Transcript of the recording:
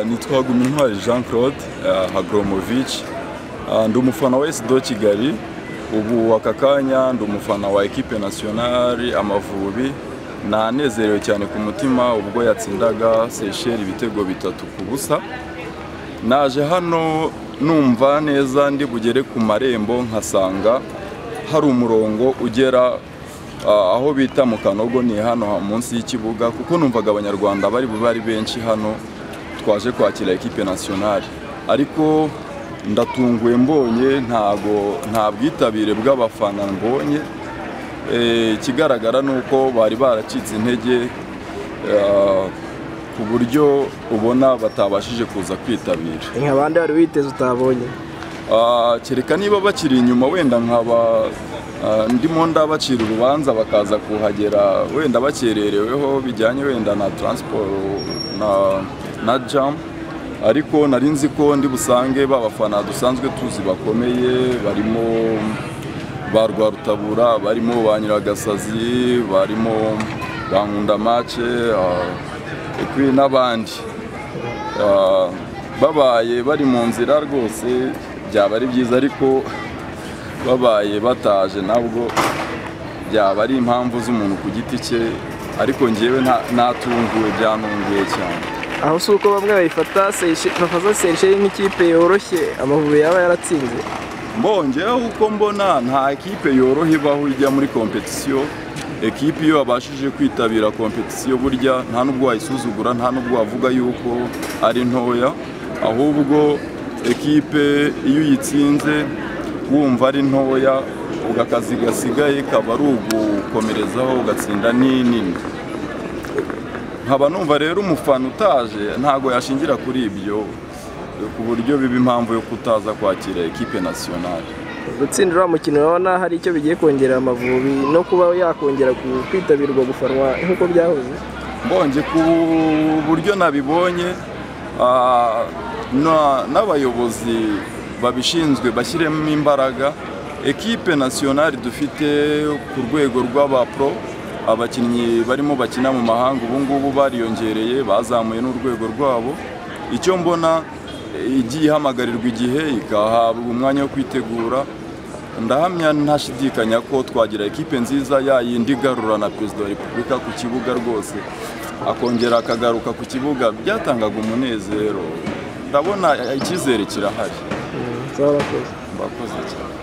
nitwa Gumintwari jean claude hagromovici ndi umufana wa esido kigali ubu aka kanya ndi umufana wa ekipe nasiyonari amavubi nanezerewe cyane ku mutima ubwo yatsindaga seyisheri ibitego bitatu ku busa naje hano numva neza ndi bugere ku marembo nkasanga hari umurongo ugera aho bita mu kanogo ni hano munsi y'ikibuga kuko numvaga abanyarwanda bari bube ari benshi hano twaje kwakira ekipe nasiyonari ariko ndatunguwe mbonye ntago nta bwitabire bw'abafana mbonye ikigaragara ni uko bari baracitse intege ku buryo ubona batabashije kuza kwitabira nka bande wari witeze utabonye kereka niba bakiri inyuma wenda nkaba ndimo ndabacira urubanza bakaza kuhagera wenda bakerereweho bijyanye wenda na taransiporo na jamu ariko nari nzi ko ndi busange b'abafana dusanzwe tuzi bakomeye barimo ba rwarutabura barimo ba nyiragasazi barimo ba nkundamace ekwi n'abandi babaye bari mu nzira rwose byaba ari byiza ariko babaye bataje nabwo byaba ari impamvu z'umuntu ku giti cye ariko ngewe natunguwe byanunguye cyane aho si uko bamwe bayifata seyisheri nk'ikipe yoroshye amavubi yaba yaratsinze mbongeho uko mbona nta ekipe yoroha ibaho ijya muri kompetisiyo ekipe iyo wabashije kwitabira kompetisiyo burya nta n'ubwo wayisuzugura nta n'ubwo wavuga yuko ari ntoya ahubwo ekipe iyo uyitsinze wumva ari ntoya akazi gasigaye kaba ari ugukomerezaho ugatsinda n'inini nkaba numva rero umufana utaje ntabwo yashingira kuri ibyo ku buryo biba impamvu yo kutaza kwakira ekipe nasiyonari gutsinda uriya mukino urabona hari icyo bigiye kongera amavubi no kuba yakongera kwitabirwa gufanwa nk'uko byahoze mbonye ku buryo nabibonye n'abayobozi babishinzwe bashyiremo imbaraga ekipe nasiyonari dufite ku rwego rw'abapro abakinnyi barimo bakina mu mahanga ubu ngubu bariyongereye bazamuye n'urwego rwabo icyo mbona igiye ihamagarirwa igihe igahabwa umwanya wo kwitegura ndahamya ntashidikanya ko twagira ekipe nziza yayindi igarura na perezida wa repubulika ku kibuga rwose akongera akagaruka ku kibuga byatangaga umunezero ndabona icyizere kirahari murakoze murakoze cyane